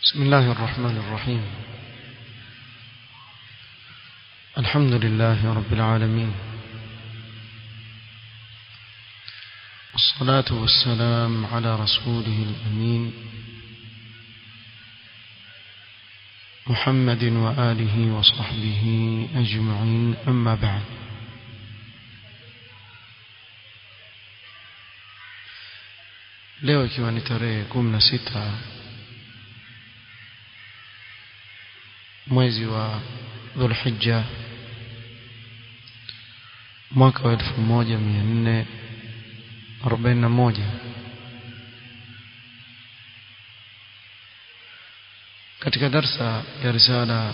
بسم الله الرحمن الرحيم الحمد لله رب العالمين والصلاة والسلام على رسوله الأمين محمد وآله وصحبه أجمعين أما بعد leo ikiwa ni tarehe kumi na sita mwezi wa dhulhijja mwaka wa elfu moja mia nne arobaini na moja katika darsa ya risala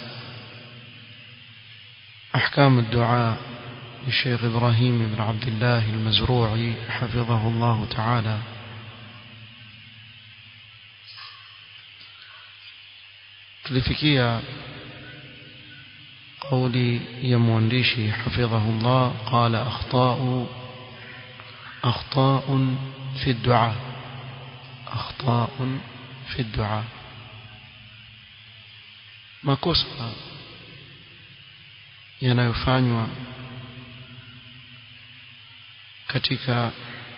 أحكام الدعاء للشيخ إبراهيم بن عبد الله المزروعي حفظه الله تعالى tulifikia قولي يا موانديشي حفظه الله قال أخطاء أخطاء في الدعاء أخطاء في الدعاء makosa yanayofanywa katika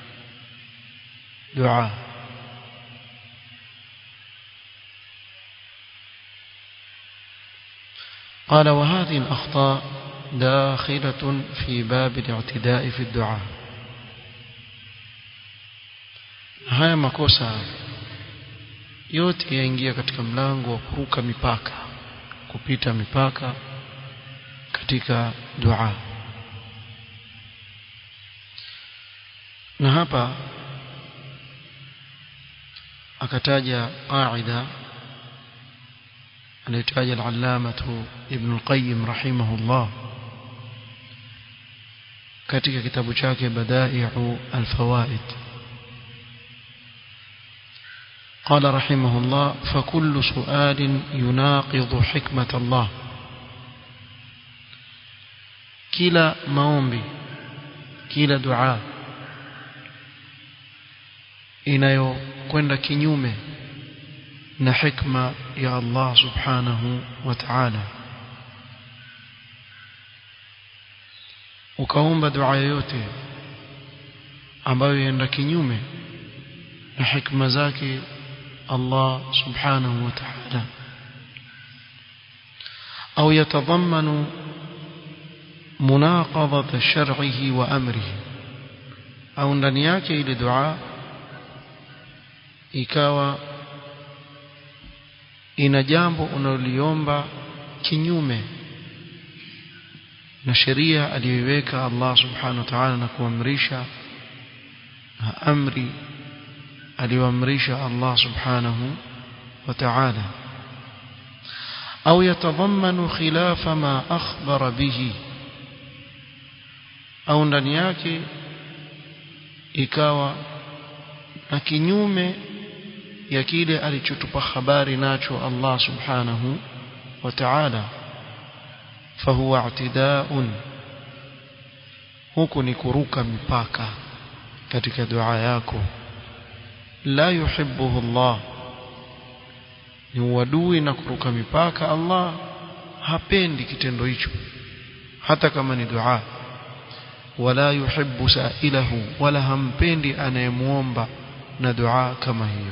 dua قال وهذه الأخطاء داخلة في باب الاعتداء في الدعاء haya makosa yote yaingia katika mlango wa kuruka mipaka kupita mipaka katika dua na hapa akataja qaida anaitaja al-allamatu ibn al-qayyim rahimahullah katika kitabu chake badai'u al-fawaid قال رحمه الله فكل سؤال يناقض حكمة الله كلا maombi kila dua inayokwenda kinyume na hikma ya Allah subhanahu wa ta'ala ukaomba dua yoyote ambayo yaenda kinyume na hikma zake Allah subhanahu wa ta'ala au yatadhammanu munaqadhat shar'ihi wa amrihi au ndani yake ile dua ikawa ina jambo unaloliomba kinyume na sheria aliyoiweka Allah subhanahu wa ta'ala na kuamrisha na amri aliyoamrisha Allah subhanahu wa ta'ala au yatadhammanu khilafa ma akhbara bihi au ndani yake ikawa na kinyume ya kile alichotupa habari nacho Allah subhanahu wa ta'ala fahuwa i'tidaa'un huku ni kuruka mipaka katika dua yako la yuhibbuhu Allah ni uadui na kuruka mipaka Allah hapendi kitendo hicho hata kama ni dua wala yuhibbu sa'ilahu wala hampendi anayemuomba na dua kama hiyo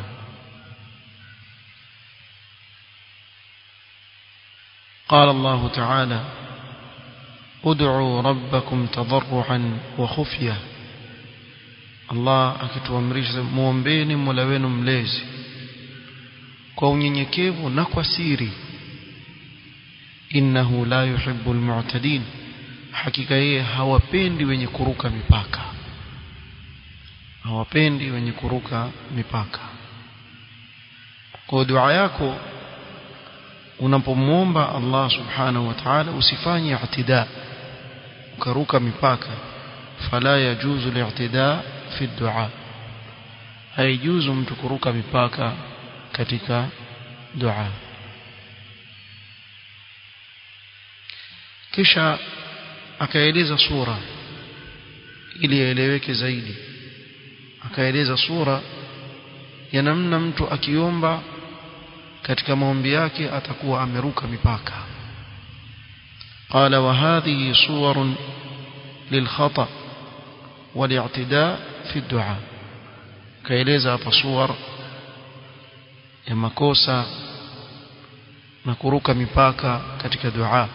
قال الله تعالى ادعوا ربكم تضرعا وخفية الله akituamrisha muombeeni Mola wenu mlezi kwa unyenyekevu na kwa siri innahu la yuhibbu almu'tadin hakika yeye hawapendi wenye kuruka mipaka hawapendi wenye kuruka mipaka kwa dua yako unapomwomba Allah subhanahu wa ta'ala usifanye i'tida ukaruka mipaka fala yajuzu li'tida fi dua haijuzu mtu kuruka mipaka katika dua kisha akaeleza sura ili yaeleweke zaidi akaeleza sura ya namna mtu akiomba katika maombi yake atakuwa ameruka mipaka قال وهذه صور للخطأ والاعتداء في الدعاء kaeleza hapa suwar ya makosa na kuruka mipaka katika dua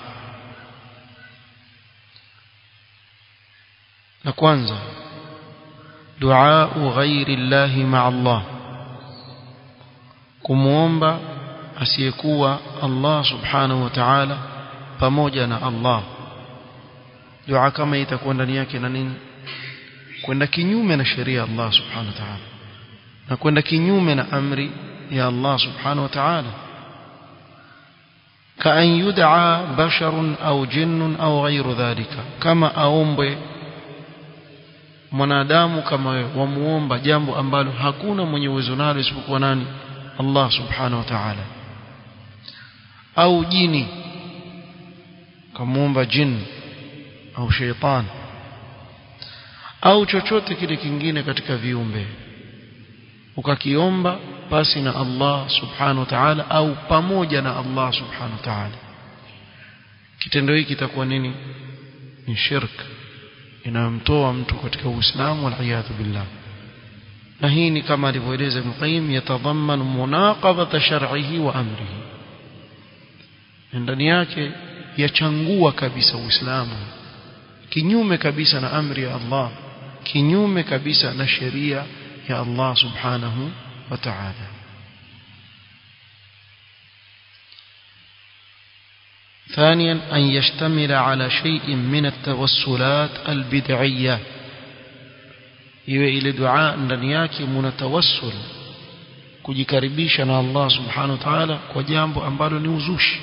la kwanza dua ghairi llahi ma Allah kumuomba asiyekuwa Allah subhanahu wa ta'ala pamoja na Allah dua kama itakuwa ndani yake na nini kwenda kinyume na sheria ya Allah subhanahu wa ta'ala na kwenda kinyume na amri ya Allah subhanahu wa ta'ala كأن يدعى بشر أو جن أو غير ذلك كما أومبwe mwanadamu kama wewe wamuomba jambo ambalo hakuna mwenye uwezo nalo isipokuwa nani Allah subhanahu wa ta'ala au jini kamuomba jin au sheitan au chochote kile kingine katika viumbe ukakiomba basi na Allah subhanahu wa ta'ala au pamoja na Allah subhanahu wa ta'ala kitendo hiki kitakuwa nini ni shirk inamtoa mtu katika uislamu wal billah na hii ni kama alivyoeleza Ibn Qayyim yatadhamman munaqadhata shar'ihi wa amrihi ndani yake yachangua kabisa uislamu kinyume kabisa na amri ya Allah kinyume kabisa na sheria ya Allah subhanahu wa ta'ala ثانيا أن يشتمل على شيء من التوسلات البدعية iwe ile dua ndani yake muna tawassul kujikaribisha na Allah subhanahu wa ta'ala kwa jambo ambalo ni uzushi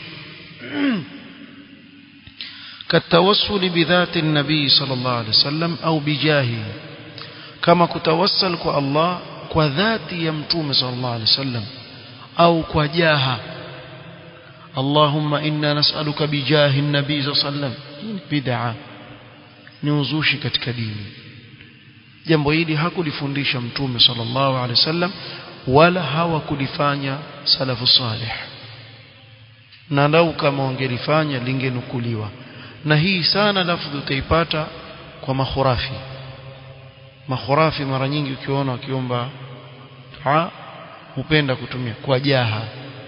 كالتوسل بذات النبي صلى الله عليه وسلم أو بجاهه كما كتوسل كو الله كذات يمتوم صلى الله عليه وسلم أو كجاهه اللهم إنا نسألك بجاه النبي صلى الله عليه وسلم بدعة نوزوشي katika dini jambo hili hakulifundisha mtume sallallahu alaihi wasallam wala hawakulifanya salafu salih na lau kama wangelifanya lingenukuliwa na hii sana lafdhi utaipata kwa makhurafi makhurafi mara nyingi ukiona wakiomba dua hupenda kutumia kwa jaha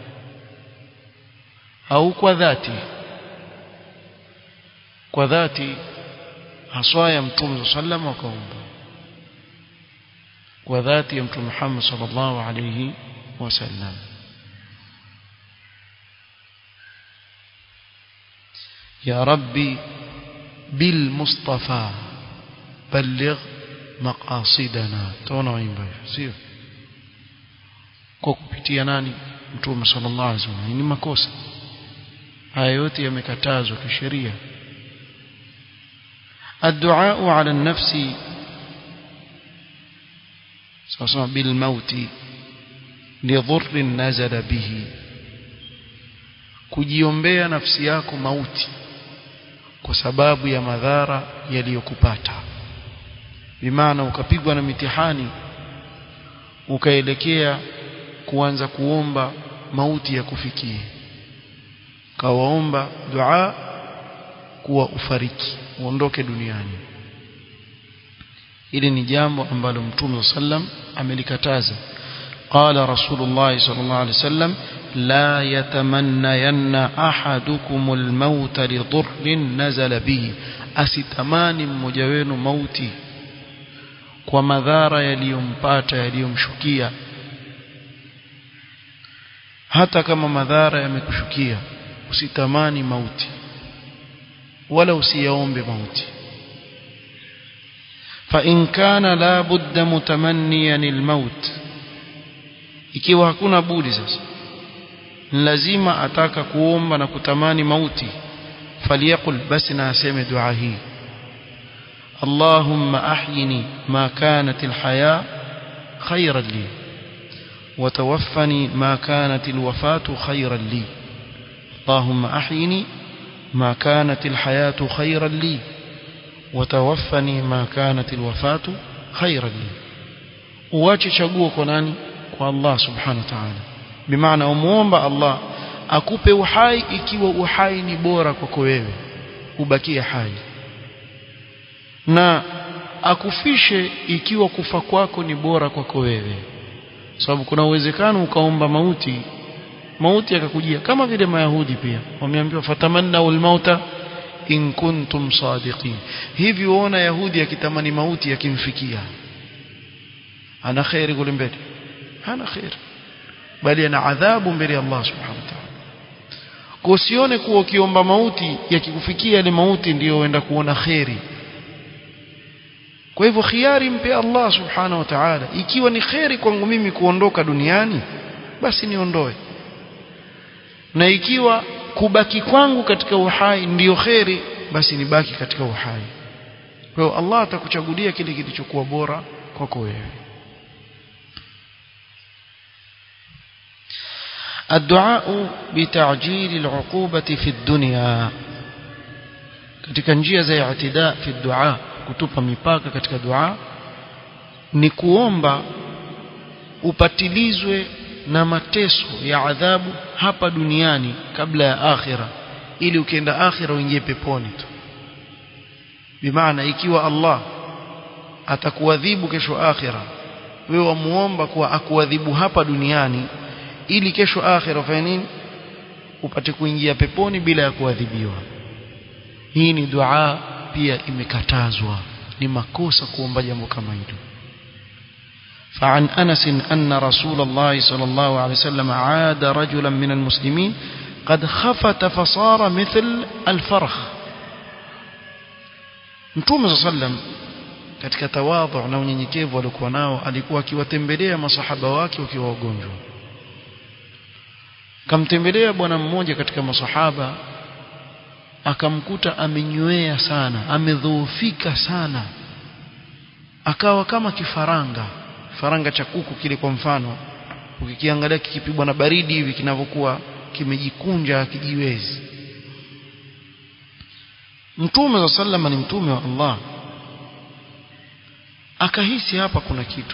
au kwa dhati kwa dhati haswa ya mtume sallam wakaomba kwa dhati ya mtume Muhammad sallallahu alayhi wasallam يا ربي بالمصطفى بلغ مقاصدنا تونا ويمبا sio kwa kupitia nani mtume sallallahu alaihi wasallam ni makosa haya yote yamekatazwa kisheria الدعاء على النفس سواء بالموت لضر نزل به kujiombea nafsi yako mauti kwa sababu ya madhara yaliyokupata bimaana ukapigwa na mitihani ukaelekea kuanza kuomba mauti ya kufikie kawaomba dua kuwa ufariki uondoke duniani hili ni jambo ambalo mtume sallam amelikataza قال رسول الله صلى الله عليه وسلم لا يتمنين أحدكم الموت لضر نزل به asitamani mmoja wenu mauti kwa madhara yaliyompata yaliyomshukia hata kama madhara yamekushukia usitamani mauti wala usiyaombe mauti فإن كان لا بد متمنيا الموت ikiwa hakuna budi sasa lazima ataka kuomba na kutamani mauti faliyakul basi na aseme dua hii اللهم أحيني ما كانت الحياة خيرا لي وتوفني ما كانت الوفاة خيرا لي اللهم أحيني ما كانت الحياة خيرا لي وتوفني ما كانت الوفاة خيرا لي uache chaguo kwa nani kwa Allah subhanahu wa ta'ala bimaana umuomba Allah akupe uhai ikiwa uhai ni bora kwako wewe ubakie hai na akufishe ikiwa kufa kwako ni bora kwako wewe sababu kuna uwezekano ukaomba mauti mauti yakakujia kama vile mayahudi pia wameambiwa fatamanna ulmauta in kuntum sadiqin hivi uona yahudi akitamani mauti yakimfikia ana khairi kule mbele hana khairi bali ana adhabu mbele ya Allah subhanahu wa ta'ala kwa usione kuwa ukiomba mauti yakikufikia yale mauti ndiyo uenda kuona khairi kwa hivyo khiari mpe Allah subhanahu wa ta'ala ikiwa ni khairi kwangu mimi kuondoka duniani basi niondoe na ikiwa kubaki kwangu katika uhai ndiyo khairi basi nibaki katika uhai kwa hiyo Allah atakuchagulia kile kilichokuwa bora kwako wewe الدعاء بتعجيل العقوبة في الدنيا katika njia za i'tida fi dua kutupa mipaka katika dua ni kuomba upatilizwe na mateso ya adhabu hapa duniani kabla ya akhira ili ukienda akhira uingie peponi tu bimaana ikiwa Allah atakuadhibu kesho akhira wewe wamuomba kuwa akuadhibu hapa duniani ili kesho akhira ufanye nini upate kuingia peponi bila ya kuadhibiwa hii ni dua pia imekatazwa ni makosa kuomba jambo kama hilo فعن أنس أن رسول الله صلى الله عليه وسلم عاد رجلا من المسلمين قد خفت فصار مثل الفرخ Mtume صلى الله عليه وسلم katika tawadhu na unyenyekevu alikuwa nao alikuwa akiwatembelea masahaba wake wakiwa wagonjwa kamtembelea bwana mmoja katika masahaba akamkuta amenywea sana amedhoofika sana akawa kama kifaranga faranga cha kuku kile kwa mfano ukikiangalia kikipigwa na baridi hivi kinavyokuwa kimejikunja kijiwezi mtume wa sallama ni mtume wa Allah akahisi hapa kuna kitu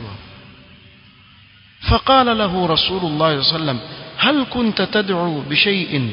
فقال له رسول الله صلى الله عليه وسلم هل كنت تدعو بشيء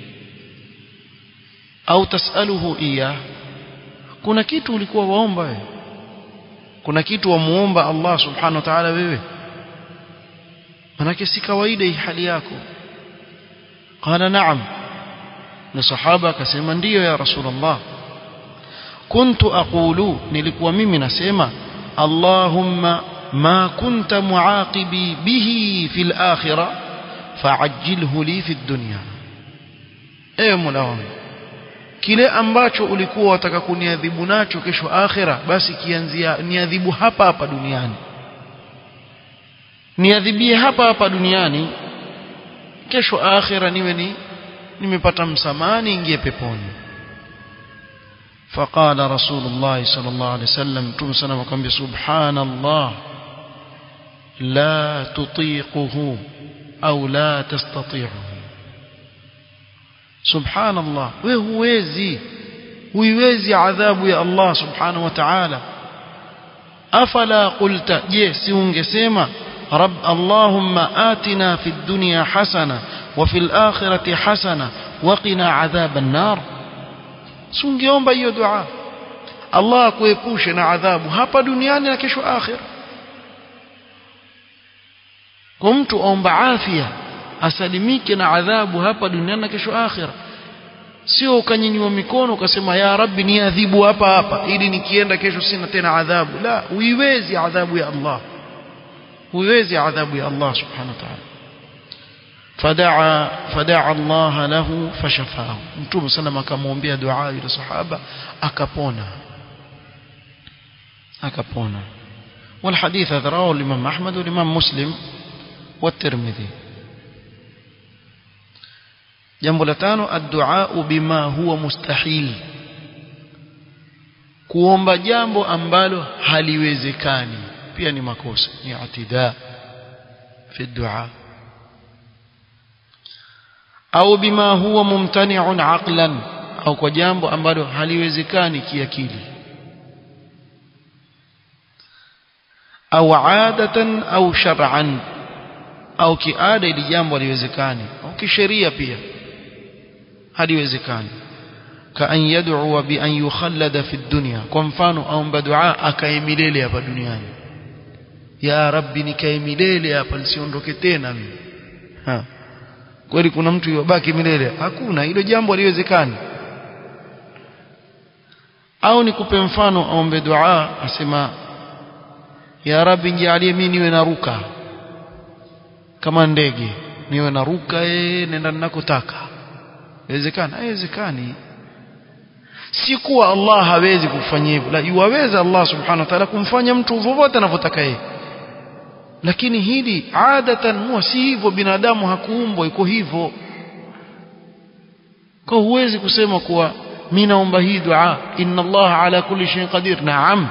au tasaluhu iya kuna kitu ulikuwa waomba wewe kuna kitu wamuomba Allah subhanahu wa ta'ala wewe manake si kawaida hii hali yako qala na'am na sahaba akasema ndiyo ya rasulullah kuntu aqulu nilikuwa mimi nasema allahumma ma kunta muaqibi bihi fil akhirah fa'ajjilhu li fid dunya ewe mola wangu kile ambacho ulikuwa wataka kuniadhibu nacho kesho akhira basi kianzia niadhibu hapa hapa duniani niadhibie hapa hapa duniani kesho akhira niwe ni nimepata msamaha niingie peponi فقال رسول الله صلى الله عليه وسلم تم سنة وكم سبحان الله لا تطيقه أو لا تستطيعه subhanallah wewe huwezi huiwezi adhabu ya Allah subhanahu wa ta'ala afala qulta je si ungesema رب اللهم آتنا في الدنيا حسنة وفي الآخرة حسنة وقنا عذاب النار sungeomba hiyo dua Allah akuepushe na adhabu hapa duniani na kesho akhira kwa mtu aomba afya asalimike na adhabu hapa duniani na kesho akhira sio ukanyinyua mikono ukasema ya rabbi ni adhibu hapa hapa ili nikienda kesho sina tena adhabu la huiwezi adhabu ya Allah huiwezi adhabu ya Allah subhanahu wa ta'ala fadaa fadaa Allah lahu fashafahu mtume sana akamwombea dua yule sahaba akapona akapona والحديث هذا رواه الإمام أحمد والإمام مسلم والترمذي jambo la tano addu'a bima huwa mustahil kuomba jambo ambalo haliwezekani pia ni makosa ni atida fi dua au bima huwa mumtani'un aqlan au kwa jambo ambalo haliwezekani kiakili au adatan au shar'an au kiada ili jambo haliwezekani au kisheria pia haliwezekani ka an yad'u bi an yukhallada fi dunya kwa mfano aomba dua akae milele hapa duniani ya rabbi nikae milele hapa nisiondoke tena mimi ha kweli kuna mtu yobaki milele hakuna hilo jambo haliwezekani au nikupe mfano aombe dua asema ya rabbi nijalie mimi niwe naruka kama ndege niwe naruka eh nenda ninakotaka inawezekana haiwezekani si kuwa Allah hawezi kufanya hivyo la yuwaweza Allah subhanahu wa ta'ala kumfanya mtu vovote anavyotaka yeye lakini hili adatan huwa si hivyo binadamu hakuumbwa iko hivyo kwa huwezi kusema kuwa mimi naomba hii dua inna Allah ala kulli shay'in qadir naam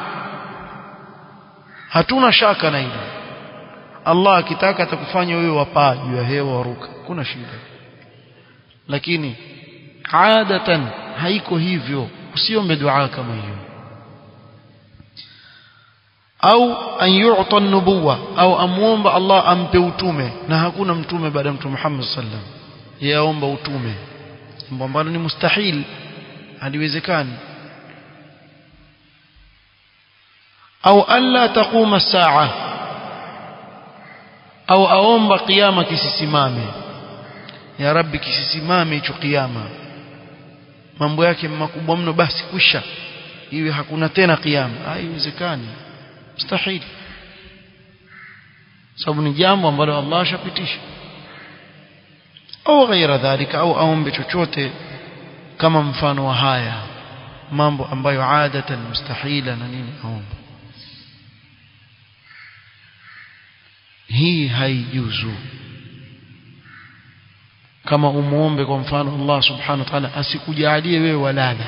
hatuna shaka na hilo Allah akitaka atakufanya wewe wapaa juu ya hewa waruka kuna shida lakini adatan haiko hivyo usiombe dua kama hiyo au an yu'ta nubuwa au amuomba Allah ampe utume na hakuna mtume baada ya mtume Muhammad sallam yaomba utume jambo ambalo ni mustahil haliwezekani au alla taquma saa au aomba kiyama kisisimame ya rabbi kisisimame hicho kiyama mambo yake makubwa mno basi kwisha iwe hakuna tena kiyama haiwezekani mustahili sababu ni jambo ambalo Allah ashapitisha au ghaira dhalika au aombe chochote kama mfano wa haya mambo ambayo adatan mustahila na nini aomba hii haijuzu kama umuombe kwa mfano Allah subhanahu wa ta'ala asikujalie wewe walala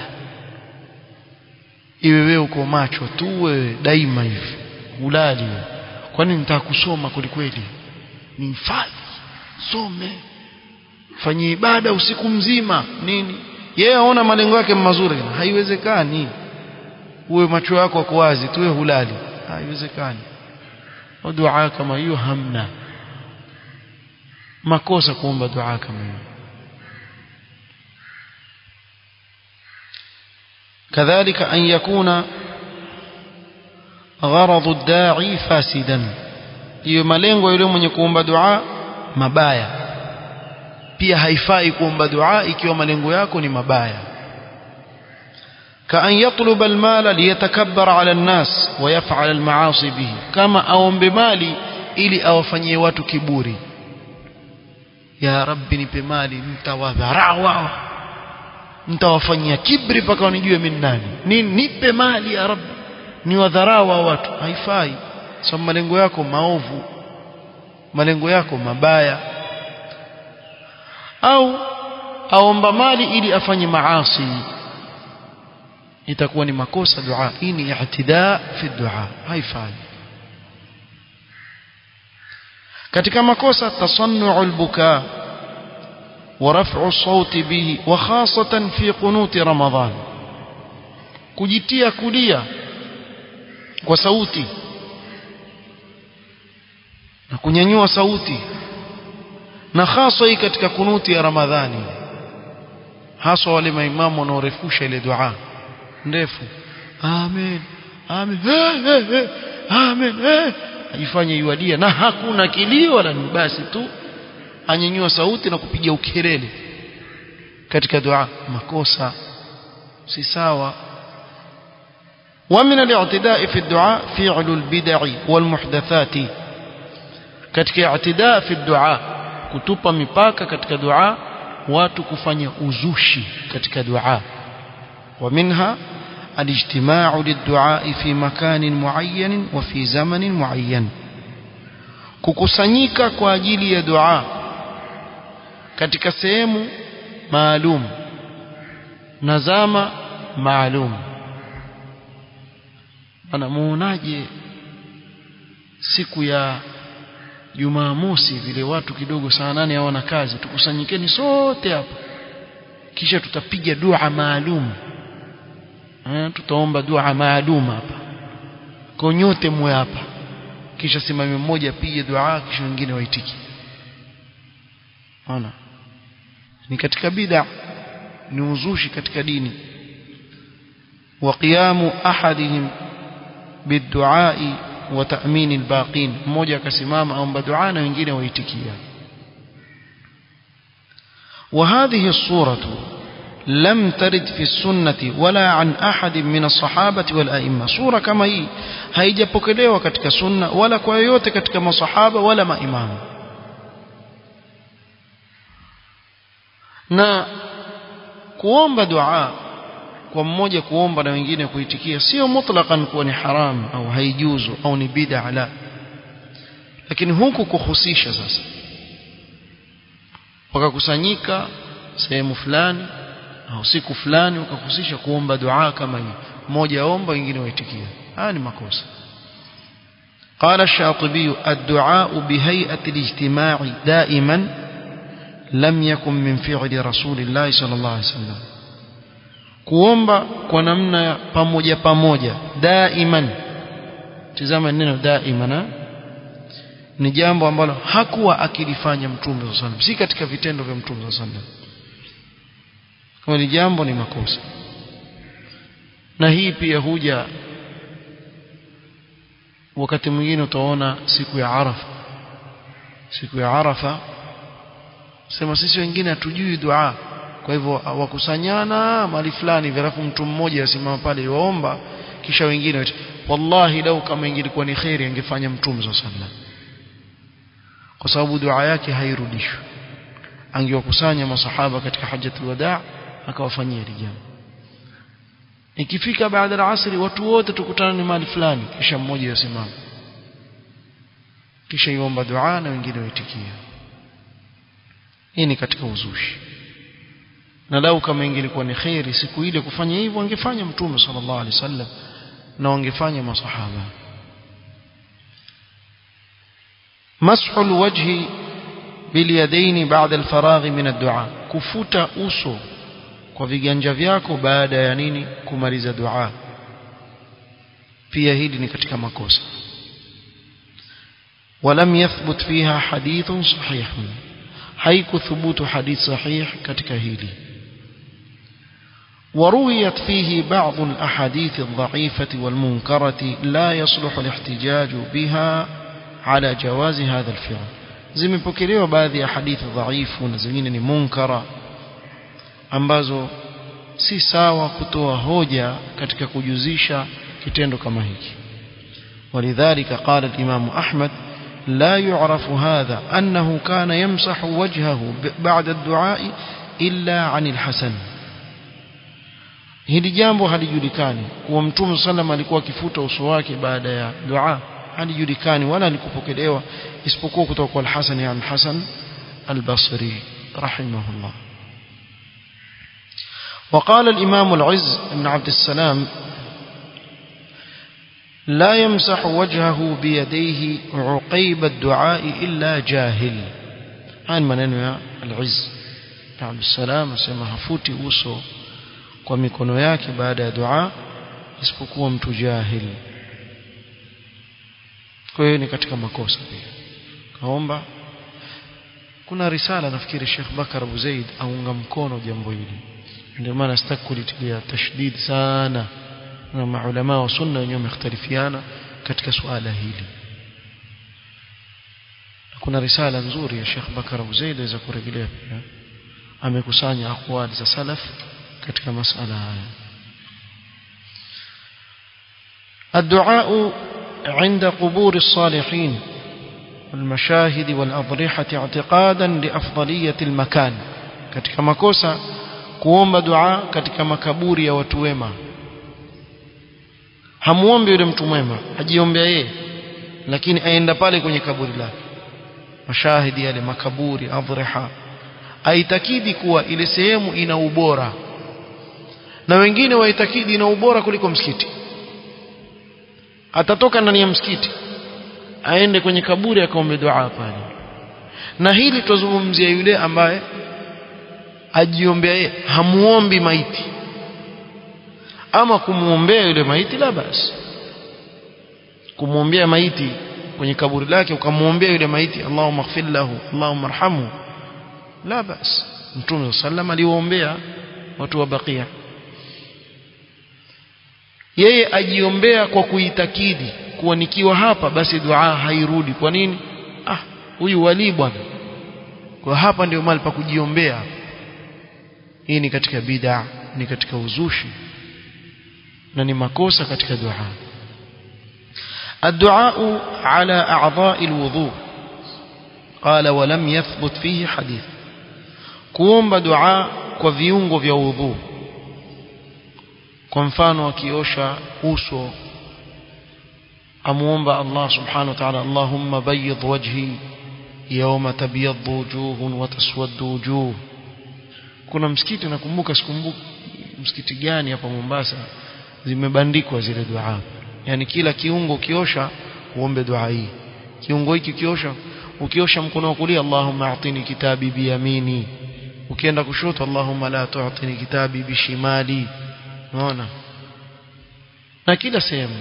iwe wewe uko macho tu wewe daima hivi ulali kwani nitaka kusoma kwelikweli nihifadhi some fanye ibada usiku mzima nini yeye aona malengo yake mazuri haiwezekani uwe macho yako yako wazi tuwe hulali haiwezekani dua kama hiyo hamna makosa kuomba dua kama hiyo كذلك أن يكون غرض الداعي فاسدا hiyo malengo yule mwenye kuomba dua mabaya pia haifai kuomba dua ikiwa malengo yako ni mabaya كأن يطلب المال ليتكبر على الناس ويفعل المعاصي به كما aombe mali ili awafanyie watu kiburi ya rabbi nipe mali nitawadharau wao nitawafanyia kibri mpaka wanijue mimi nani ni nipe mali ya rabbi niwadharau wa watu haifai sababu malengo yako maovu malengo yako mabaya au aomba mali ili afanye maasi itakuwa ni makosa dua hii ni i'tida fi dua haifai katika makosa tasannu albuka ورفع الصوت به وخاصة في قنوت رمضان kujitia kulia kwa sauti na kunyanyua sauti na hasa hii katika kunuti ya Ramadhani hasa wale maimamu wanaorefusha ile dua ndefu amen amen eh, eh, eh, amen eh. ajifanye yuadia na hakuna kilio wala ni basi tu anyanyua sauti na kupiga ukelele katika dua makosa si sawa ومن الاعتداء في الدعاء فعل البدع والمحدثات katika i'tidaa fi dua kutupa mipaka katika dua watu kufanya uzushi katika dua ومنها الاجتماع للدعاء في مكان معين وفي زمن معين kukusanyika kwa ajili ya dua katika sehemu maalum na zama maalum anamuonaje siku ya Jumamosi vile watu kidogo saa nane hawana kazi tukusanyikeni sote hapa kisha tutapiga dua maalum eh tutaomba dua maalum hapa kwa nyote mwe hapa kisha simame mmoja apige dua kisha wengine waitiki ona ni katika bid'a ni uzushi katika dini wa qiyamu ahadihim biduai wa ta'min albaqin mmoja akasimama aomba dua na wengine waitikia وهذه الصورة لم ترد في السنة ولا عن أحد من الصحابة والأئمة صورة كما هي haijapokelewa katika sunna wala kwa yoyote katika masahaba wala maimamu na kuomba dua kwa mmoja kuomba na wengine kuitikia sio mutlaqan kuwa ni haram au haijuzu au ni bid'a la lakini huku kuhusisha sasa wakakusanyika sehemu fulani au siku fulani wakahusisha kuomba dua kama hii mmoja aomba wengine waitikia haya ni makosa قال الشاطبي الدعاء بهيئة الاجتماع دائما لم يكن من فعل رسول الله صلى الله عليه وسلم kuomba kwa namna ya pamoja pamoja daiman tizama neno daiman ni jambo ambalo hakuwa akilifanya mtume sallallahu alaihi wasallam si katika vitendo vya mtume sallallahu alaihi wasallam kama ni jambo ni makosa na hii pia huja wakati mwingine utaona siku ya Arafa siku ya Arafa sema sisi wengine hatujui dua kwa hivyo wakusanyana mahali fulani halafu mtu mmoja asimama pale waomba kisha wengine wallahi lau kama ingilikuwa ni khairi angefanya mtume sallallahu alaihi wasallam kwa sababu dua yake hairudishwi angewakusanya masahaba katika hajjatul wadaa akawafanyia hili jambo ikifika baada ya asri watu wote tukutana ni mahali fulani kisha mmoja yasimama kisha iomba dua na wengine waitikia hii ni katika uzushi na lau kama ingelikuwa ni khairi siku ile kufanya hivyo angefanya mtume sallallahu alaihi wasallam na wangefanya masahaba مسح الوجه باليدين بعد الفراغ من الدعاء كفوتا uso kwa viganja vyako baada ya nini kumaliza dua pia hili ni katika makosa ولم يثبت فيها حديث صحيح haikuthubutu hadith sahih katika hili ورويت فيه بعض الأحاديث الضعيفة والمنكرة لا يصلح الاحتجاج بها على جواز هذا الفعل zimepokelewa baadhi ya hadithi dhaifu na zingine ni munkara ambazo si sawa kutoa hoja katika kujuzisha kitendo kama hiki ولذلك قال الإمام أحمد لا يعرف هذا أنه كان يمسح وجهه بعد الدعاء إلا عن الحسن hili jambo halijulikani kuwa mtume sallam alikuwa akifuta uso wake baada ya dua halijulikani wala alikupokelewa isipokuwa kutoka kwa al-Hasan ya al-Hasan al-Basri rahimahullah وقال الإمام العز بن عبد السلام لا يمسح وجهه بيديه عقيب الدعاء إلا جاهل هاي maneno ya al-Izz بن عبد السلام asema hafuti uso kwa mikono yake baada ya dua isipokuwa mtu jahili kwa hiyo ni katika makosa pia kaomba kuna risala nafikiri Sheikh Bakar Abu Zaid aunga mkono jambo hili ndio maana sitaki kulitilia tashdid sana na maulama wa sunna wenyewe wamekhtalifiana katika suala hili kuna risala nzuri ya Sheikh Bakar Abu Zaid aweza kurejelea pia amekusanya aqwali za salaf katika masala haya الدعاء عند قبور الصالحين والمشاهد والأضرحة اعتقادا لأفضلية المكان katika makosa kuomba dua katika makaburi ya watu wema hamuombe yule mtu mwema ajiombea yeye lakini aenda pale kwenye kaburi lake mashahidi yale makaburi adhriha aitakidi kuwa ile sehemu ina ubora na wengine waitakidi ina ubora kuliko msikiti atatoka ndani ya msikiti aende kwenye kaburi akaombe dua pale na hili tuzungumzia yule ambaye ajiombea yeye hamuombi maiti ama kumuombea yule maiti la basi kumwombea maiti kwenye kaburi lake ukamwombea yule maiti Allahumma ighfir lahu Allahumma arhamhu la bas mtume sallam aliwaombea watu wa bakia yeye ajiombea kwa kuitakidi kuwa nikiwa hapa basi dua hairudi kwa nini ah huyu wali bwana kwa hapa ndio mahali pa kujiombea hii ni katika bid'a ni katika uzushi na ni makosa katika dua الدعاء على أعضاء الوضوء قال ولم يثبت فيه حديث kuomba dua kwa viungo vya udhu kwa mfano akiosha uso amuomba Allah subhanahu wa ta'ala Allahumma bayyid wajhi yawma tabyaddu wujuhun wa taswaddu wujuh kuna msikiti nakumbuka sikumbuki msikiti gani hapa Mombasa zimebandikwa zile dua yani kila kiungo ukiosha uombe dua hii kiungo hiki ukiosha ukiosha mkono wa kulia Allahumma a'tini kitabi biyamini ukienda kushoto Allahumma la tu'tini kitabi bishimali unaona na kila sehemu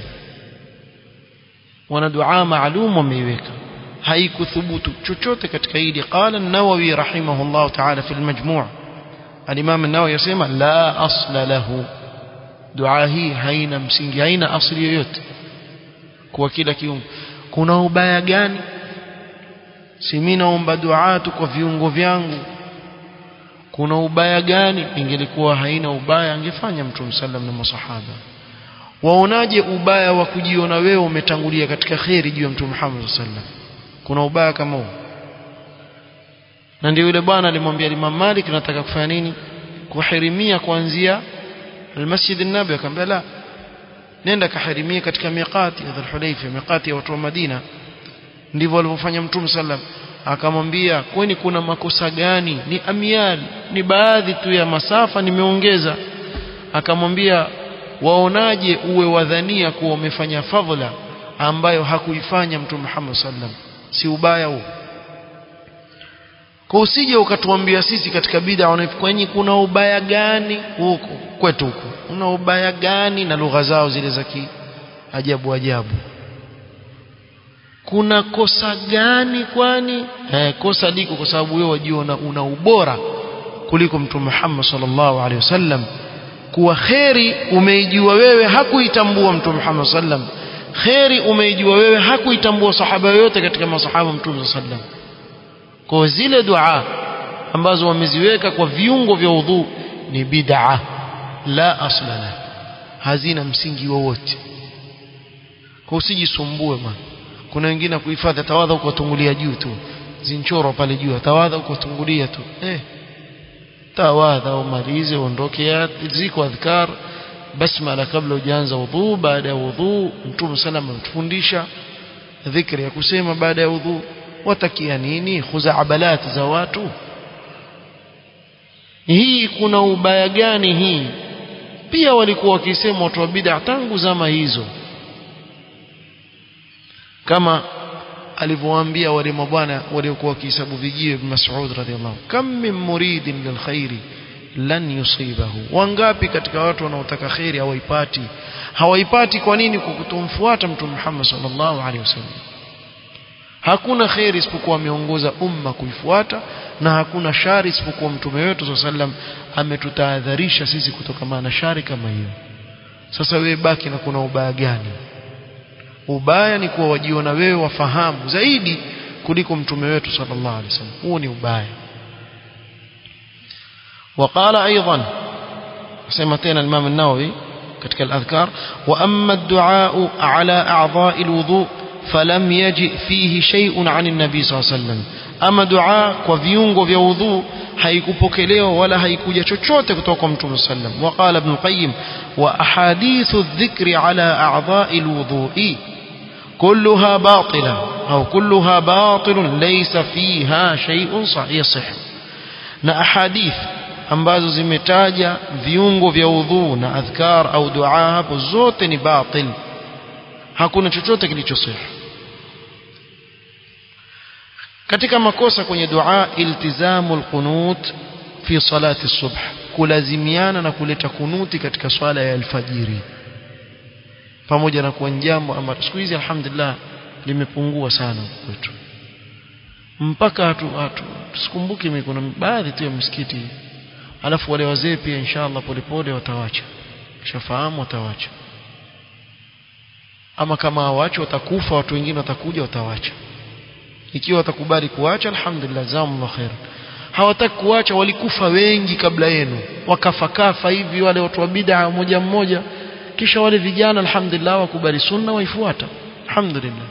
wana dua maalum wameiweka haikuthubutu chochote katika hili qala an-nawawi rahimahullah ta'ala fi al-majmu' al-imam an-nawawi yasema la asla lahu dua hii haina msingi haina asili yoyote kwa kila kiungo kuna ubaya gani si mimi naomba dua tu kwa viungo vyangu kuna ubaya gani ingelikuwa haina ubaya angefanya mtume sallam na masahaba waonaje ubaya wa kujiona wewe umetangulia katika kheri juu ya mtume Muhammad sallam kuna ubaya kama huo na ndio yule bwana alimwambia Imam Malik nataka kufanya nini kuhirimia kuanzia المسجد النبوي akamwambia la nenda kahirimia katika miqati ya Dhul-Hulayfa miqati ya watu wa Madina ndivyo walivyofanya mtume sallam akamwambia kwani kuna makosa gani ni amiali ni baadhi tu ya masafa nimeongeza akamwambia waonaje uwe wadhania kuwa umefanya fadhila ambayo hakuifanya mtume Muhammad sallam si ubaya huo kwa usije ukatuambia sisi katika bid'a wanafikwenyi kuna ubaya gani huko kwetu huko kuna ubaya gani na lugha zao zile za ajabu ajabu kuna kosa gani kwani eh, kosa liko kwa sababu wewe wajiona una ubora kuliko mtume Muhammad sallallahu alaihi wasallam kuwa kheri umeijua wewe hakuitambua mtume Muhammad sallam kheri umeijua wewe hakuitambua sahaba yoyote katika masahaba mtume sallam kwa zile dua ambazo wameziweka kwa viungo vya udhu ni bid'a la aslana hazina msingi wowote kwa usijisumbue bwana kuna wengine kuhifadhi tawadha huko tungulia juu tu zinchoro pale juu tawadha huko tungulia tu eh tawadha umalize uondoke ziko adhkar basmala kabla hujaanza udhu baada ya udhu mtume sallam ametufundisha dhikri ya kusema baada ya udhu watakia nini khuzaabalat za watu hii kuna ubaya gani hii pia walikuwa wakisema watu wa bid'a tangu zama hizo kama alivyowaambia wale mabwana waliokuwa wakihesabu vijiwe ibn Mas'ud radhiallahu kam min muridin lilkhairi lan yusibahu wangapi katika watu wanaotaka khairi hawaipati hawaipati kwa nini kwa kutomfuata mtume Muhammad sallallahu alaihi wasallam hakuna khairi isipokuwa ameongoza umma kuifuata na hakuna shari isipokuwa mtume wetu sallam ametutahadharisha sisi kutokana na shari kama hiyo sasa wewe baki na kuna ubaya gani ubaya ni kuwa wajiona wewe wafahamu zaidi kuliko mtume wetu sallallahu alaihi wasallam huo ni ubaya وقال ايضا سمعتنا الامام النووي ketika الاذكار واما الدعاء على اعضاء الوضوء فلم يجئ فيه شيء عن النبي صلى الله عليه وسلم ama dua kwa viungo vya udhu haikupokelewa wala haikuja chochote kutoka kwa mtume sallam waqala ibn qayyim wa ahadithu dhikri ala a'dha'i alwudu'i كلها باطلة أو كلها باطل ليس فيها شيء صحيح na ahadith ambazo zimetaja viungo vya udhu na adhkar au dua hapo zote ni batil hakuna chochote kilichosahih katika makosa kwenye dua iltizamu alqunut fi salati subh kulazimiana na kuleta kunuti katika swala ya alfajiri pamoja na kuwa jambo ambalo siku hizi alhamdulillah limepungua sana kwetu mpaka hatu, hatu tusikumbuke mimi kuna baadhi tu ya msikiti alafu wale wazee pia inshallah polepole watawacha kishafahamu watawacha ama kama hawachi watakufa watu wengine watakuja watawacha ikiwa watakubali kuacha alhamdulillah jazakumullah khair hawataki kuacha walikufa wengi kabla yenu wakafakafa hivi wale watu wa bid'a mmoja mmoja kisha wale vijana alhamdulillah wakubali sunna waifuata alhamdulillah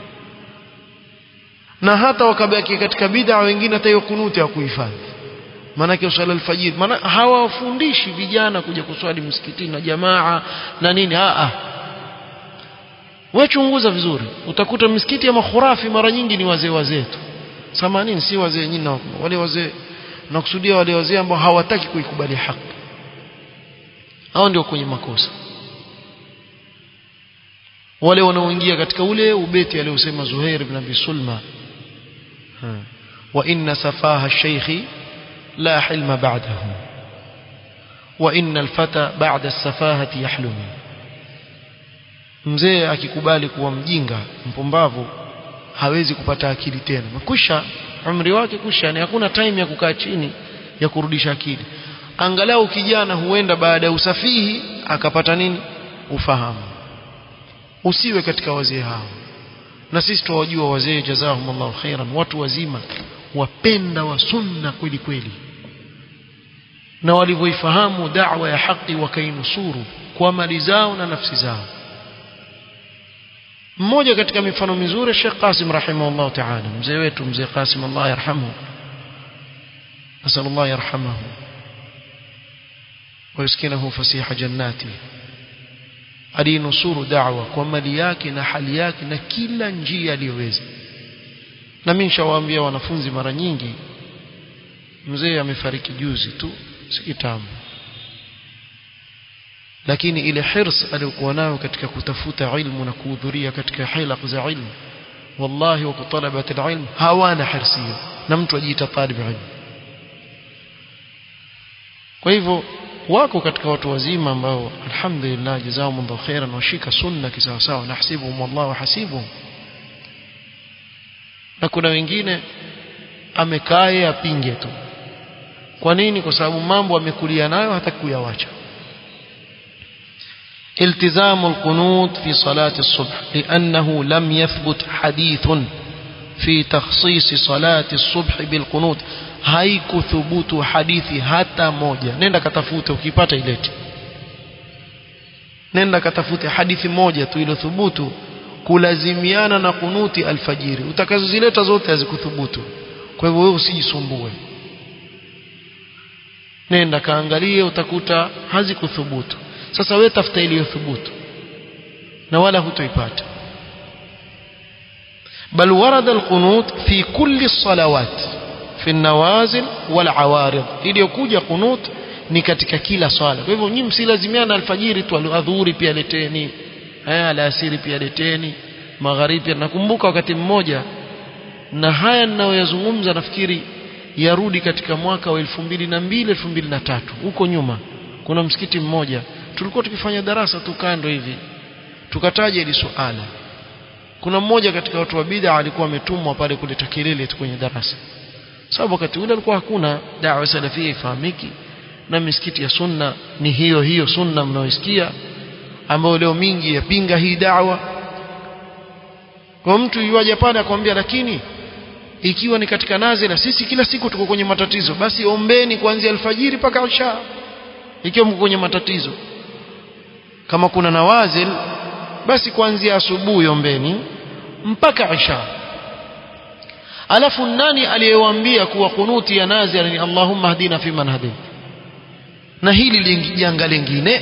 na hata wakabaki katika bid'a wengine hata hiyo kunuti hawakuhifadhi maanake usala alfajiri maana hawafundishi vijana kuja kuswali msikitini na jamaa na nini a a wewe chunguza vizuri utakuta misikiti ya makhurafi mara nyingi ni wazee wazee tu samanini si wazee nyinyi wale wazee nakusudia wale wazee ambao hawataki kuikubali haki hao ndio kwenye makosa wale wanaoingia katika ule ubeti aliosema Zuhair ibn Abi Sulma wa inna safaha shaykhi la hilma ba'dahu wa inna alfata ba'da as-safahati yahlumi mzee akikubali kuwa mjinga mpumbavu hawezi kupata akili tena kusha umri wake kusha ni hakuna time ya kukaa chini ya kurudisha akili angalau kijana huenda baada ya usafihi akapata nini ufahamu usiwe katika wazee hao na sisi tuwajua wazee jazahumullahu khairan watu wazima wapenda wa sunna kweli kweli na walivyoifahamu da'wa ya haki wakainusuru kwa mali zao na nafsi zao mmoja katika mifano mizuri Sheikh Qasim rahimahullah ta'ala mzee wetu mzee Qasim Allah yarhamu nasallallahu yarhamahu ويسكنه فسيح جناته alinusuru da'wa kwa mali yake na hali yake na kila njia aliyoweza na mimi nishawaambia wanafunzi mara nyingi mzee amefariki juzi tu si kitambo lakini ile hirs aliyokuwa nayo katika kutafuta ilmu na kuhudhuria katika hilaq za ilmu wallahi wa kutalabat alilm hawana hirsi hiyo na mtu ajiita talib ilmu kwa hivyo wako katika watu wazima ambao alhamdulillah jazakumullahu khairan washika sunna kisawa sawa nahsibuhum wallahu hasibuhum na kuna wengine amekaa yeye apinge tu kwa nini kwa sababu mambo amekulia nayo hataki kuyawacha التزام القنوت في صلاة الصبح لأنه لم يثبت حديث في تخصيص صلاة الصبح بالقنوت haikuthubutu hadithi hata moja nenda katafute ukipata ilete nenda katafute hadithi moja tu iliyothubutu kulazimiana na kunuti alfajiri utakazozileta zote hazikuthubutu kwa hivyo wewe usijisumbue nenda kaangalie utakuta hazikuthubutu sasa wewe tafuta iliyothubutu na wala hutoipata bal warada alqunut fi kulli salawat fi nawazil wal awarid iliyokuja qunut ni katika kila swala kwa hivyo nyinyi msilazimiana alfajiri tu adhuhuri pia leteni haya alasiri pia leteni magharibi pia nakumbuka wakati mmoja na haya ninayoyazungumza nafikiri yarudi katika mwaka wa 2002 2003 huko nyuma kuna msikiti mmoja tulikuwa tukifanya darasa tu kando hivi tukataja ili suala kuna mmoja katika watu wa bid'a alikuwa ametumwa pale kuleta kelele tu kwenye darasa sababu wakati ule alikuwa hakuna da'wa salafia ifahamiki na misikiti ya sunna ni hiyo hiyo sunna mnaoisikia ambayo leo mingi yapinga hii da'wa kwa mtu yuaje pale akwambia lakini ikiwa ni katika nazila sisi kila siku tuko kwenye matatizo basi ombeni kuanzia alfajiri mpaka isha ikiwa mko kwenye matatizo kama kuna nawazil basi kuanzia asubuhi ombeni mpaka isha alafu nani aliyewaambia kuwa kunuti ya nazil ni Allahumma hadina fi man hadait na hili janga lingine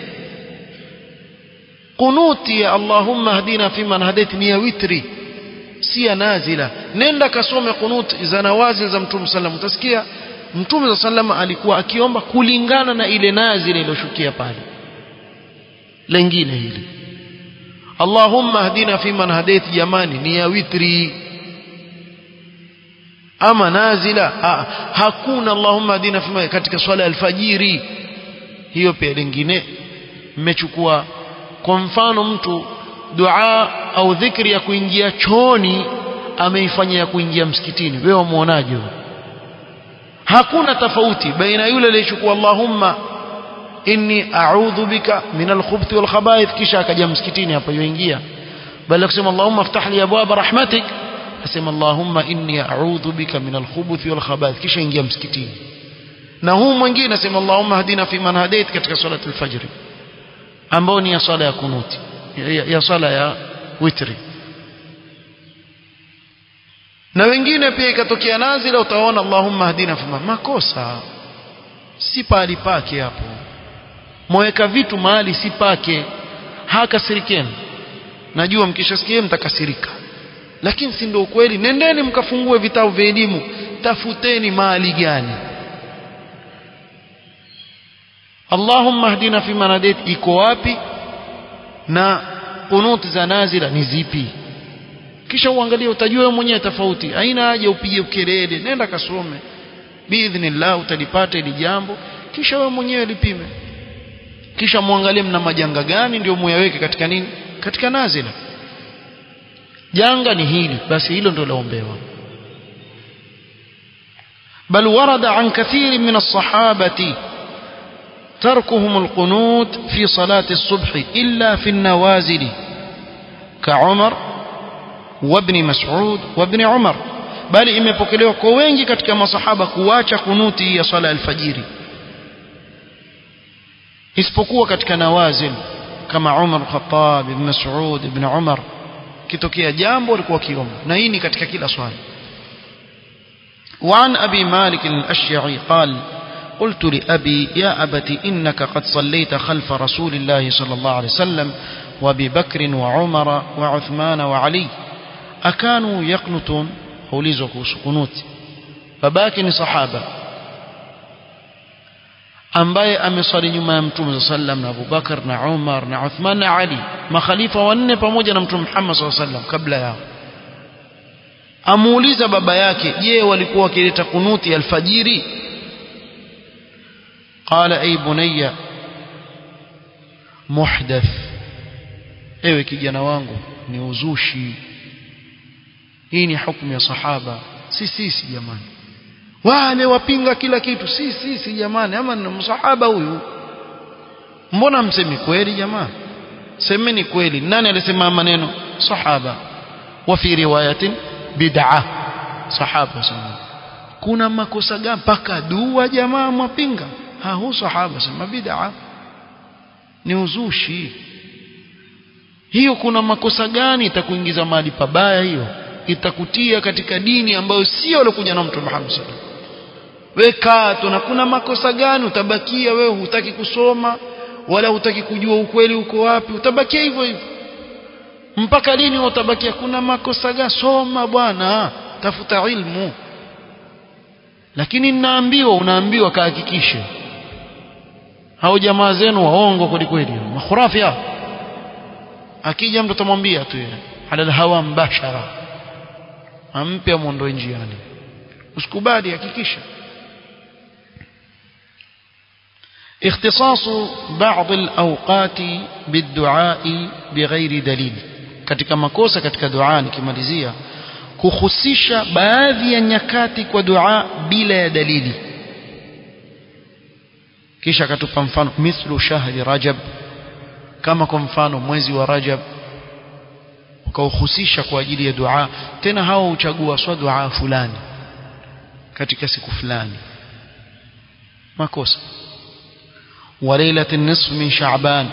kunuti ya Allahumma hadina fi man hadait ni ya witri si ya nazila nenda kasome kunut za nawazil za mtume sallam utasikia mtume sallam alikuwa akiomba kulingana na ile nazila iliyoshukia pale lengine hili Allahumma hadina fi man hadait jamani ni ya witri ama nazila ha, hakuna Allahumma hadina fi man katika swala ya alfajiri hiyo pia lingine mmechukua kwa mfano mtu dua au dhikri ya kuingia chooni ameifanya ya kuingia msikitini wewe umuonaje hakuna tofauti baina yule aliyechukua Allahumma inni a'udhu bika min al-khubuthi wal khaba'ith kisha akaja msikitini hapa yoingia bali kusema Allahumma iftah li abwaba rahmatik asema Allahumma inni a'udhu bika min al-khubuthi wal khaba'ith kisha ingia msikitini na huu mwingine asema Allahumma hadina fi man hadait katika salati al-fajr ambao ni ya sala ya kunuti ya, ya sala ya witri na wengine pia ikatokea nazila utaona Allahumma hadina fi makosa si pahali pake hapo mweka vitu mahali si pake hakasirikeni najua mkishasikia mtakasirika lakini si ndio ukweli nendeni mkafungue vitabu vya elimu tafuteni mahali gani Allahumma hdina fi manadait iko wapi na kunut za nazila ni zipi kisha uangalie utajua wewe mwenyewe tofauti haina haja upige ukelele nenda kasome biidhnillah utalipata ili jambo kisha wewe mwenyewe lipime kisha muangalie mna majanga gani ndio muyaweke katika nini katika nazila janga ni hili basi hilo ndio laombewa بل ورد عن كثير من الصحابة تركهم القنوت في صلاة الصبح إلا في النوازل كعمر وابن مسعود وابن عمر بل imepokelewa kwa wengi katika masahaba kuacha kunuti ya sala alfajiri isipokuwa katika nawazil kama Umar Khattab ibn Mas'ud ibn Umar kitokea jambo walikuwa kiomba na hii ni katika kila swali وعن أبي مالك الأشيعي قال قلت لأبي يا أبت إنك قد صليت خلف رسول الله صلى الله عليه وسلم وأبي بكر وعمر وعثمان وعلي أكانوا يقنتون أوليزك قنوت فباكن صحابة ambaye ameswali nyuma ya mtume saa sallam na abubakar na umar na uthman na ali makhalifa wanne pamoja na mtume muhammad saa sallam kabla yao amuuliza baba yake je walikuwa wakileta kunuti alfajiri qala ay bunayya muhdath ewe kijana wangu ni uzushi hii ni hukumu ya sahaba si sisi jamani wale wapinga kila kitu si sisi jamani ama ni msahaba huyu mbona msemi kweli jamani semeni kweli nani alisema maneno sahaba wa fi riwayatin bid'a sahaba sana kuna makosa gani mpaka dua jamaa mwapinga ha hu sahaba sema bid'a ni uzushi hiyo kuna makosa gani itakuingiza mahali pabaya hiyo itakutia katika dini ambayo sio alikuja na mtu Muhammad sallallahu alaihi weka tu na kuna makosa gani utabakia wewe hutaki kusoma wala hutaki kujua ukweli uko wapi utabakia hivyo hivyo mpaka lini utabakia kuna makosa gani soma bwana tafuta ilmu lakini ninaambiwa unaambiwa kahakikishe hao jamaa zenu waongo kweli kweli makhurafi hao akija mtu atamwambia tu yeye ala hawa mbashara ampe amwondoe njiani usikubali hakikisha اختصاص بعض الأوقات بالدعاء بغير دليل katika makosa katika dua nikimalizia kuhusisha baadhi ya nyakati kwa dua bila ya dalili kisha akatupa mfano mithlu shahri rajab kama kwa mfano mwezi wa rajab ukauhusisha kwa ajili ya dua tena hao huchagua swa dua fulani katika siku fulani makosa وليلة النصف من شعبان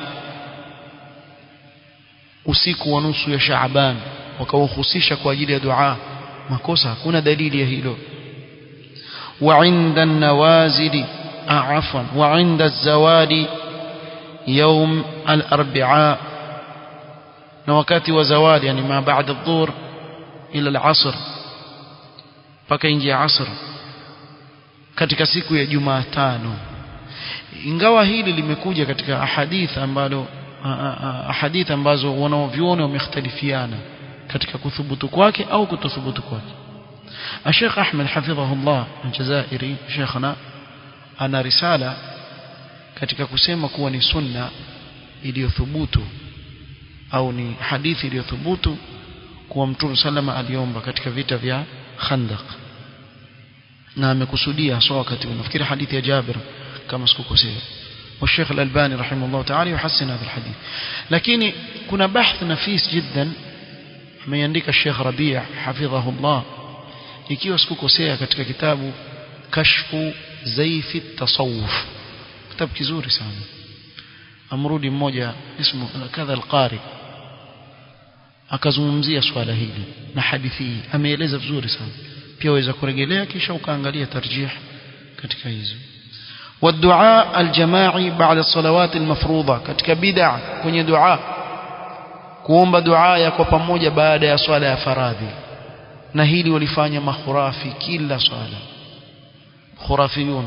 usiku wa nusu ya Shaaban wakauhusisha kwa ajili ya dua makosa hakuna dalili ya hilo wa inda an-nawazili afwan wa inda az-zawali يوم الأربعاء na wakati wa zawadi yani ma baada adh-dhuhr ila al-asr paka ingia asr katika siku ya Jumatano ingawa hili limekuja katika ahadith ambalo ahadith ambazo wanaovyuoni wamekhtalifiana katika kuthubutu kwake au kutothubutu kwake Sheikh Ahmed hafidhahullah Aljazairi Sheikhna ana risala katika kusema kuwa ni sunna iliyothubutu au ni hadithi iliyothubutu kuwa Mtume sallama aliomba katika vita vya Khandaq na amekusudia hasa wakati nafikiri hadithi ya Jabir kama sikukosea والشيخ الألباني رحمه الله تعالى يحسن هذا الحديث لكن كنا بحث نفيس جدا ameandika Sheikh Rabi' hafidhahullah ikiwa sikukosea katika kitabu kashfu zaifi tasawuf kitabu kizuri sana amrudi mmoja ismu kadha alqari akazungumzia swala hili na hadithi hii ameeleza vizuri sana pia waweza kurejelea kisha ukaangalia tarjih katika hizo والدعاء الجماعي بعد الصلوات المفروضة katika bid'a kwenye dua kuomba dua ya kwa pamoja baada ya swala ya faradhi na hili walifanya makhurafi kila swala khurafiyun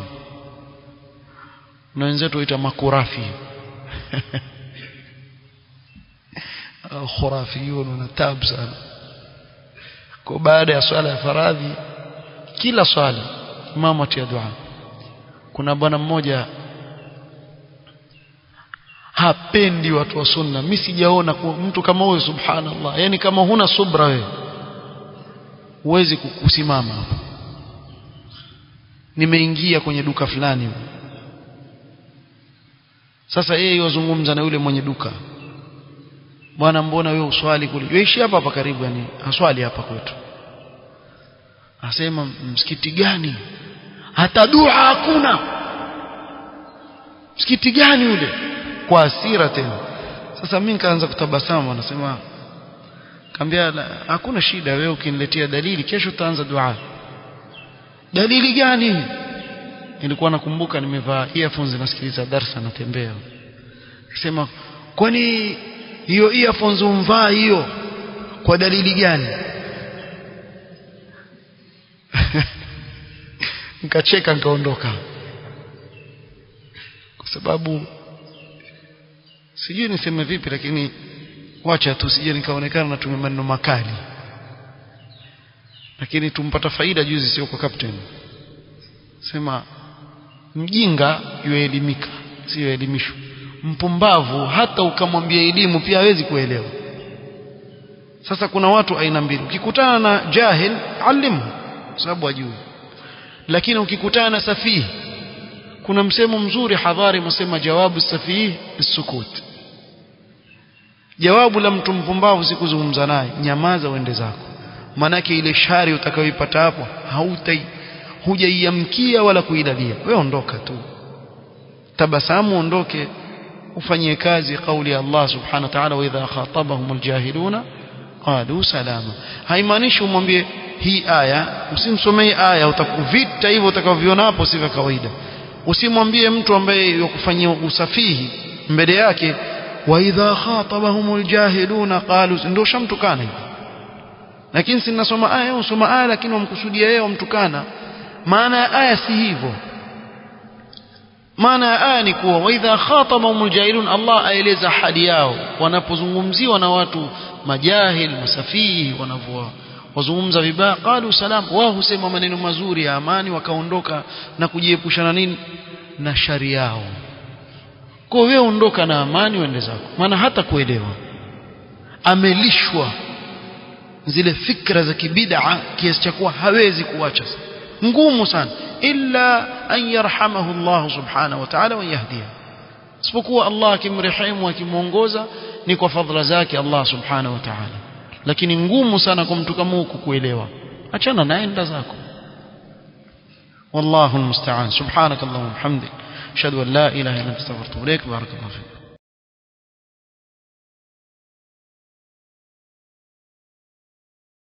na wenzetu waita makurafi khurafiyun na tabu sana kwa baada ya swala ya faradhi kila swala imamu atia dua kuna bwana mmoja hapendi watu wa sunna mimi sijaona mtu kama huyo subhanallah yani kama huna subra wewe huwezi kusimama hapa nimeingia kwenye duka fulani sasa yeye yozungumza na yule mwenye duka bwana mbona wewe uswali kule yaishi hapa hapa karibu yani aswali hapa kwetu asema msikiti gani hata dua hakuna msikiti gani ule kwa hasira tena sasa mimi nikaanza kutabasamu anasema kaambia hakuna shida wewe ukiniletea dalili kesho utaanza dua dalili gani nilikuwa nakumbuka nimevaa earphones nasikiliza darasa natembea akisema kwani hiyo earphones umvaa hiyo kwa dalili gani nikacheka nikaondoka kwa sababu sijui niseme vipi lakini wacha tu sije nikaonekana natumia maneno makali lakini tumpata faida juzi sio kwa captain sema mjinga yuelimika sio elimisho mpumbavu hata ukamwambia elimu pia hawezi kuelewa sasa kuna watu aina mbili ukikutana na jahil alimu sababu ajui lakini ukikutana na safihi kuna msemo mzuri hadhari msema jawabu safihi sukut jawabu la mtu mpumbavu si kuzungumza naye nyamaza uende zako manake ile shari utakayoipata hapo hautai hujaiamkia wala kuidalia wewe ondoka tu tabasamu ondoke ufanyie kazi kauli ya Allah subhanahu wa ta'ala wa idha khatabahum aljahiluna qalu salama haimaanishi umwambie hii aya usimsomee aya utakuvita hivyo utakavyoona hapo si vya kawaida usimwambie mtu ambaye yakufanyia usafihi mbele yake wa idha khatabahum aljahiluna qalu ndio shamtukana hivi lakini si nasoma aya usoma aya lakini wamkusudia yeye wamtukana maana ya aya si hivyo maana ya aya ni kuwa wa idha khatabahum aljahilun Allah aeleza hali yao wanapozungumziwa na watu majahil masafihi wanavyoa wazungumza vibaya qalu salam wao husema maneno mazuri ya amani wakaondoka na kujiepusha na nini na shari yao kwa wewe ondoka na amani uende zako maana hata kuelewa amelishwa zile fikra za kibid'a kiasi cha kuwa hawezi kuacha ngumu sana illa an yarhamahu Allah subhanahu wa ta'ala wa yahdiya isipokuwa Allah akimrehemu akimuongoza ni kwa fadhila zake Allah subhanahu wa ta'ala lakini ngumu sana kwa mtu kama huku kuelewa achana naenda zako والله المستعان سبحانك اللهم وبحمدك اشهد ان لا اله الا انت استغفرك واتوب اليك بارك الله فيك